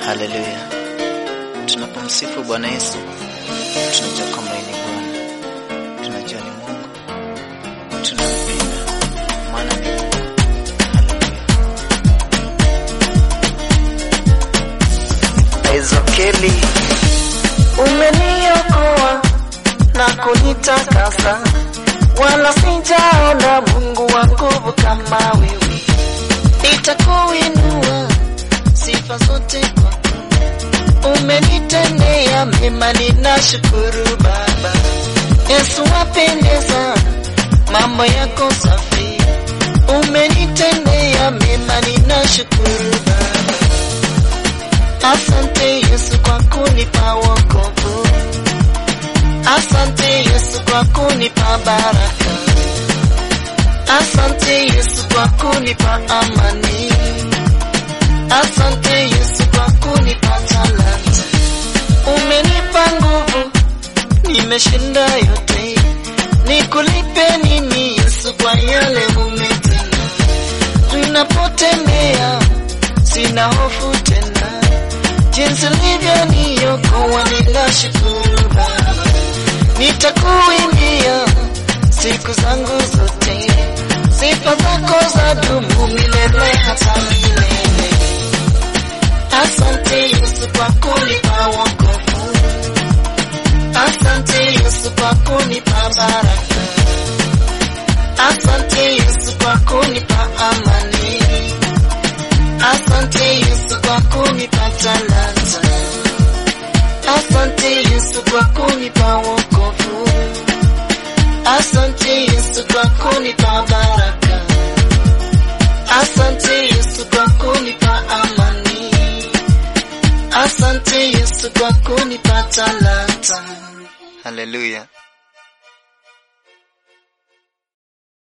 Haleluya! Tunapomsifu Bwana Yesu tunajua kwamba ni Bwana, tunajua ni Mungu, tunampenda maana ni Mungu. Haleluya! Ezokeli, umeniokoa na kunitakasa, wala sijaona Mungu wa nguvu kama wewe. Nitakuinua sifa zote kwako, umenitendea mema, ninashukuru Baba. Yesu wapendeza, mambo yako safi, umenitendea mema, ninashukuru Baba. Asante Yesu kwa kunipa wokovu, asante Yesu kwa kunipa baraka, asante Yesu kwa kunipa amani, asante Yesu kwa kunipa talanta. Umenipa nguvu, nimeshinda yote, nikulipe nini Yesu kwa yale umetenda? Ninapotembea sina hofu tena, jinsi ulivyoniokoa ninashukuru Baba. Nitakuimbia siku zangu zote, sifa zako za dumu milele hata milele. Asante Yesu kwa kunipa wokovu, asante Yesu kwa kunipa baraka, asante Yesu kwa kunipa amani, asante Yesu kwa kunipa talanta, asante Yesu kwa kunipa wokovu, asante Yesu kwa kunipa baraka, asante Yesu kwa kunipa amani, asante Yesu kwa kunipa talanta. haleluya!